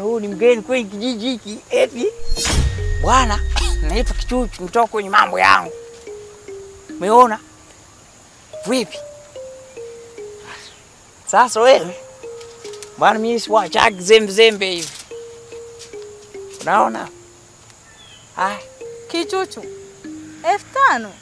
huyu ni mgeni kwenye kijiji hiki eti bwana, naitwa Kichuchu, mtoka kwenye mambo yangu. Umeona vipi? Sasa wewe bwana, mimi siwachaki zembe zembe hivi, unaona? Haya Kichuchu elfu tano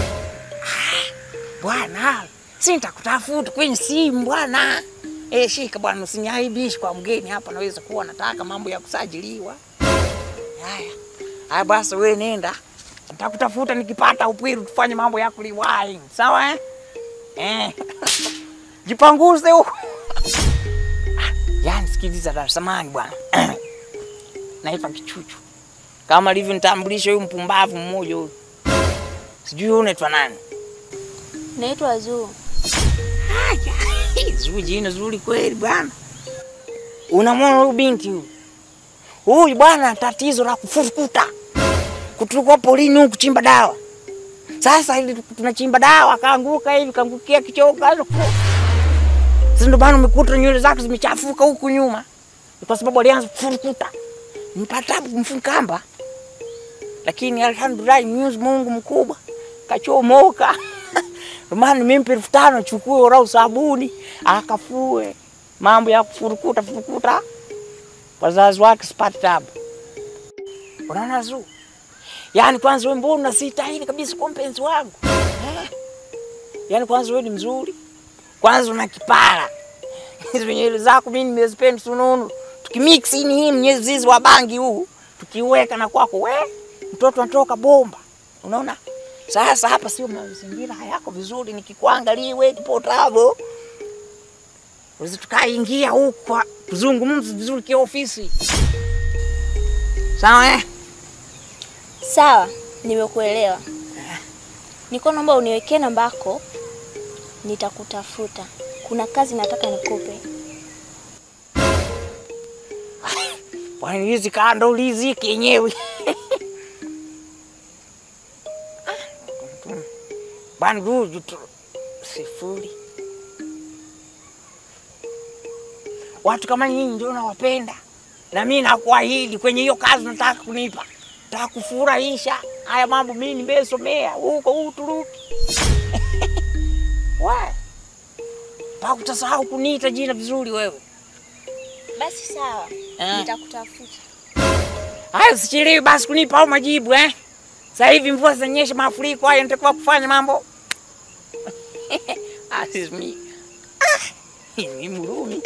bwana, si nitakutafuta kwenye simu bwana. Eh, shika bwana, usiniaibishi kwa mgeni hapa, naweza kuwa nataka mambo ya kusajiliwa. Haya haya, basi wewe nenda, nitakutafuta nikipata upwiru, tufanye mambo ya kuliwai, sawa eh? Eh. Jipanguze huko. Ah, Yaani sikiliza Dar es Salaam bwana. Naitwa Kichuchu. Kama alivyonitambulisha huyu mpumbavu mmoja huyu. Sijui wewe unaitwa nani? Naitwa Zuu. Haya, Zuri jina zuri kweli bwana. Unamwona huyu binti huyu? Huyu bwana tatizo la kufurukuta. Kutoka polini huku kuchimba dawa. Sasa ili tunachimba dawa kaanguka hivi kaangukia kichoka. Sasa ndio bwana umekuta nywele zake zimechafuka huku nyuma. Ni Kwa sababu alianza kufurukuta. Nipata kumfukamba. Lakini alhamdulillah Mwenyezi Mungu mkubwa kachomoka. Ndio maana nimempa elfu tano chukue orau sabuni akafue mambo ya kufurukuta furukuta, wazazi wake sipati tabu. Unaona Zuu, yaani kwanza wewe mbona unasitahili kabisa kwa mpenzi wangu eh? Yaani kwanza wewe ni mzuri, kwanza una kipara hizo nywele zako mimi nimezipenda sununu, tukimix ini hii mnyezi wa bangi huu tukiweka na kwako we mtoto anatoka bomba, unaona sasa hapa sio mazingira hayako vizuri, nikikuangalia wewe kipotavo uwezi tukaingia huku tuzungumze vizuri kiofisi, sawa eh? Sawa, nimekuelewa. Niko naomba uniwekee namba yako, nitakutafuta. Kuna kazi nataka nikupe. Bwana hizi kando lizi kenyewe bwana ruju tu sifuri. Watu kama nyinyi ndio nawapenda, na mimi nakuahidi kwenye hiyo kazi nataka kunipa, nataka kufurahisha. Haya mambo mimi nimesomea huko Uturuki. We pakutasahau kuniita jina vizuri wewe. Basi sawa, Eh. nitakutafuta. Haya, usichelewe basi kunipa au majibu eh. Sasa hivi mvua zinanyesha, mafuriko haya, nitakuwa kufanya mambo asimi ni Mrumi.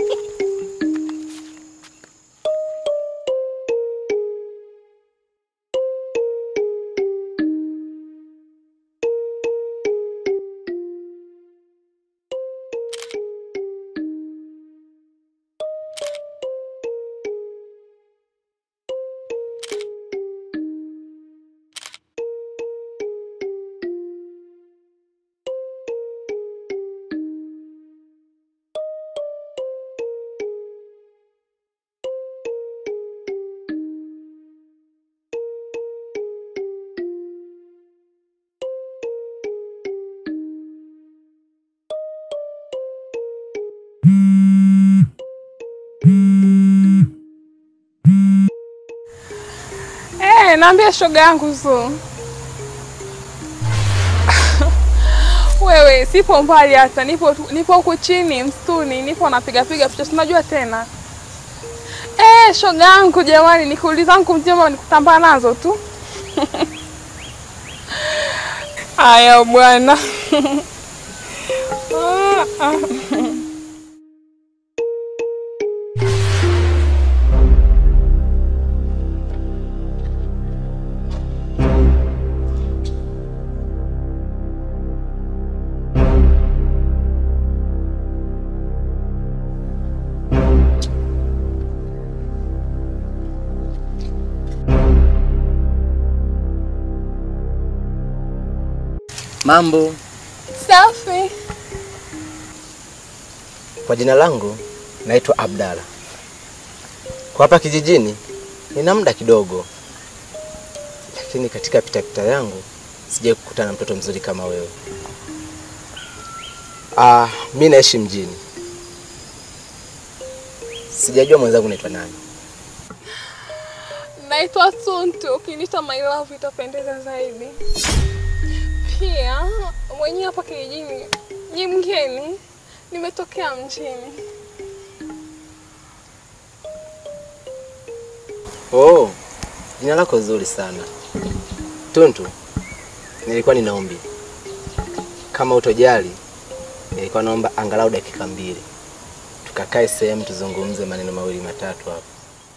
Eh, naambia shoga yangu Zuu. Wewe sipo mbali hata, nipo tu- nipo huku chini msituni, nipo napiga piga picha, tunajua tena. Eh, shoga yangu jamani, nikuuliza zangu mjomba nikutambaa nazo tu. Aya bwana. Ah, ah. Mambo, Safi. kwa jina langu naitwa Abdalla. Kwa hapa kijijini nina muda kidogo, lakini katika pitapita yangu sijai kukutana na mtoto mzuri kama wewe. Ah, mi naishi mjini, sijajua mwenzangu naitwa nani. Naitwa Suntu, ukiniita my love itapendeza zaidi. Pia mwenyewe hapa kijijini ni mgeni, nimetokea mjini. Oh, jina lako zuri sana Tuntu. Nilikuwa nina ombi, kama utojali, nilikuwa naomba angalau dakika mbili tukakae sehemu tuzungumze maneno mawili matatu hapo.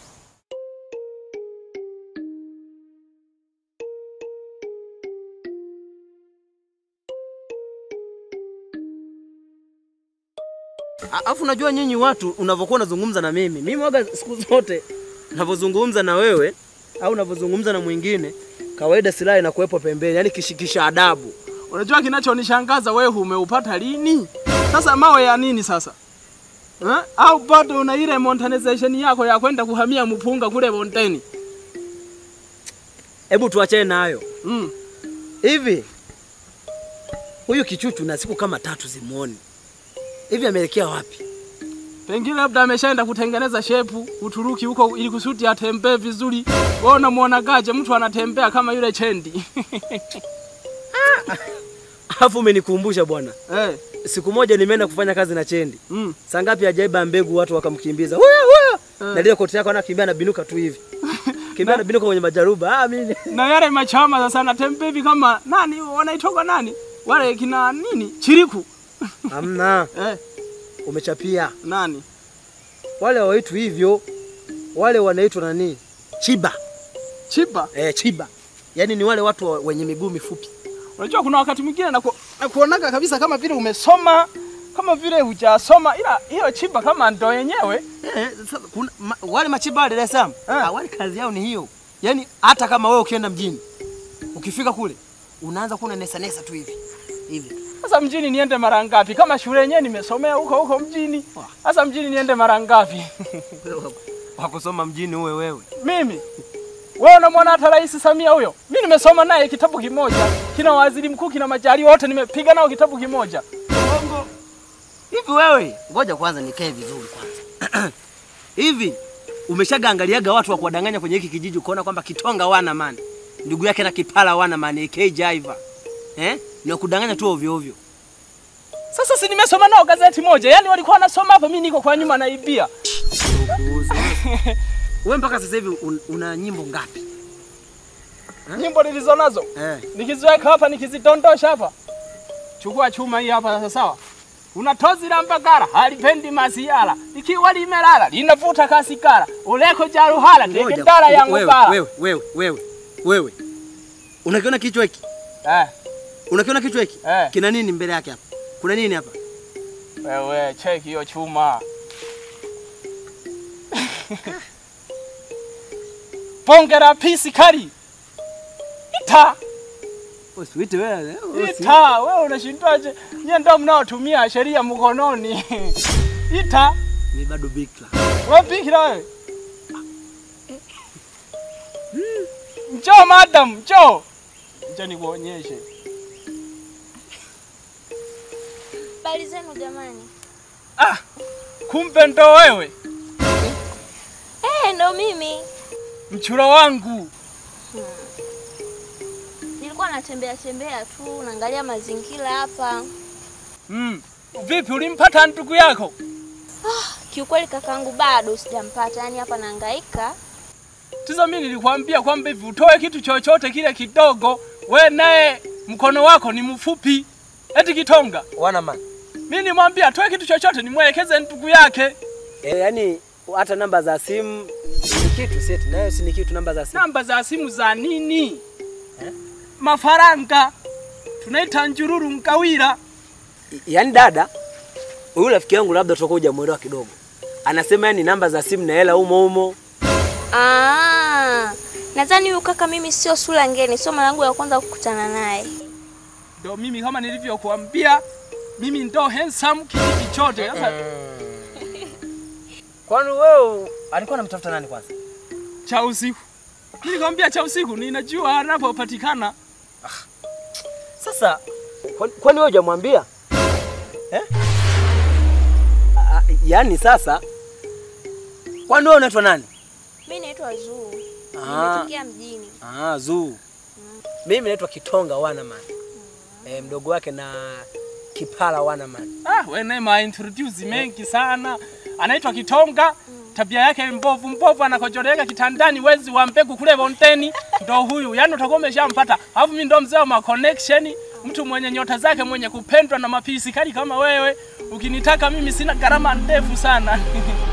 Alafu unajua nyinyi watu unavyokuwa unazungumza na mimi, mimi waga siku zote unavyozungumza na wewe au unavyozungumza na mwingine, kawaida silaha inakuwepo pembeni, yani kishikisha adabu. Unajua kinachonishangaza wewe umeupata lini? Sasa mawe ya nini sasa? Eh? Au bado una ile monetization yako ya kwenda kuhamia mpunga kule Monteni? Hebu tuachane nayo. Mm. Hivi huyu kichuchu na siku kama tatu zimuoni hivi, ameelekea wapi? Pengine labda ameshaenda kutengeneza shepu Uturuki huko ili kusudi atembee vizuri. Wewe unamwonagaje mtu anatembea kama yule chendi? Alafu umenikumbusha bwana, eh. siku moja nimeenda kufanya kazi na Chendi. Mm. Saa ngapi ajaiba mbegu, watu wakamkimbiza huyo huyo, Eh. na lile koti yako anakimbia na binuka tu hivi, kimbia na binuka kwenye majaruba. Ah, mimi Na yale machama sasa anatembea hivi kama nani wanaitoka nani? Wale kina nini? Chiriku. hamna, Eh, umechapia. nani? Wale hawaitwi hivyo, wale wanaitwa nani? Chiba. Chiba. Eh, chiba. Yaani ni wale watu wa- wenye miguu mifupi. Unajua kuna wakati mwingine na, ku, na kuonaga kabisa kama vile umesoma kama vile hujasoma, ila hiyo chiba kama ndo yenyewe. Eh, sasa kuna ma, wale machiba wa Dar es Salaam. Eh. Ah, wale kazi yao ni hiyo. Yaani hata kama wewe ukienda mjini, ukifika kule unaanza kuna nesa nesa tu hivi. Hivi. Sasa mjini niende mara ngapi? Kama shule yenyewe nimesomea huko huko mjini. Sasa mjini niende mara ngapi? Wakusoma mjini uwe wewe. Mimi wewe unamwona hata Rais Samia huyo, mimi nimesoma naye kitabu kimoja, kina waziri mkuu, kina majali wote nimepiga nao kitabu kimoja. Bongo. Hivi wewe, ngoja kwanza nikae vizuri kwanza. Hivi umeshagaangaliaga watu wa kuwadanganya kwenye hiki kijiji ukaona kwamba Kitonga wana mani, ndugu yake na Kipala wana mani, AK Jaiva. Eh? Ni wakudanganya tu ovyo ovyo. Sasa si nimesoma nao gazeti moja, yaani walikuwa wanasoma hapa, mimi niko kwa nyuma naibia. Wewe mpaka sasa hivi un, una nyimbo ngapi? Nyimbo nilizo nazo Eh. nikiziweka hapa nikizidondosha hapa, chukua chuma hii hapa sasa, sawa. Una tozi la mbagara halipendi masiala, likiwa limelala linavuta kasikara, uleko jaruhala teketara yangu wewe, bara. wewe, wewe, wewe, wewe. Unakiona kichwa hiki? Eh, Unakiona kichwa hiki? Eh. Kina nini mbele yake hapa? Kuna nini hapa? wewe cheki hiyo chuma. Bonge la pisi kali. Ita, Usiwite wewe. ita, wewe unashindwaje? Nyie ndio mnaotumia sheria mkononi. Ita, Ni bado bikla. wewe bikira wewe. Njoo madam, njoo. Njoo nikuonyeshe. Habari zenu jamani. Ah, kumbe ndo wewe Eh, ndo mimi. mchura wangu. Nilikuwa natembea tembea tu, naangalia mazingira hapa. Mm. Vipi ulimpata ndugu yako? Kiukweli kakangu bado sijampata, yani hapa nahangaika. Sasa mimi nilikwambia kwamba hivi utoe kitu chochote kile kidogo, we naye mkono wako ni mfupi. Eti Kitonga, Wana mani. mimi nimwambia atoe kitu chochote nimwelekeze ndugu yake. Eh, yani hata namba za simu ni kitu seti, nayo si ni kitu namba za simu. Namba za simu za nini? Mafaranga tunaita njururu mkawira. Yaani dada, huyu rafiki yangu labda tutakuwa hujamuelewa kidogo. Anasema yani namba za simu na hela umo umo. Ah, nadhani huyu kaka mimi sio sura ngeni, sio mara yangu ya kwanza kukutana naye. Ndio mimi kama nilivyokuambia, mimi ndo handsome kijiji chote. Sasa Kwani wewe alikuwa anamtafuta nani kwanza? cha usiku, nilikwambia cha usiku, ninajua anapopatikana. Sasa kwani kwani wewe hujamwambia? Eh? Ah, Yaani sasa kwani wewe unaitwa nani? Mimi naitwa Zuu. Ah. Nimetokea mjini. Ah, Zuu. Mimi naitwa Kitonga Wanaman. Eh, mdogo wake na Kipala Wanaman. Ah, wewe naye ma introduce mengi sana. Anaitwa Kitonga. Tabia yake mbovu mbovu, anakojoleka kitandani, wezi wa mbegu kule Bonteni, ndo huyu. Yaani utakuwa umeshampata. Alafu mimi ndo mzee wa ma connection, mtu mwenye nyota zake, mwenye kupendwa na mapisi kali kama wewe. Ukinitaka mimi sina gharama ndefu sana.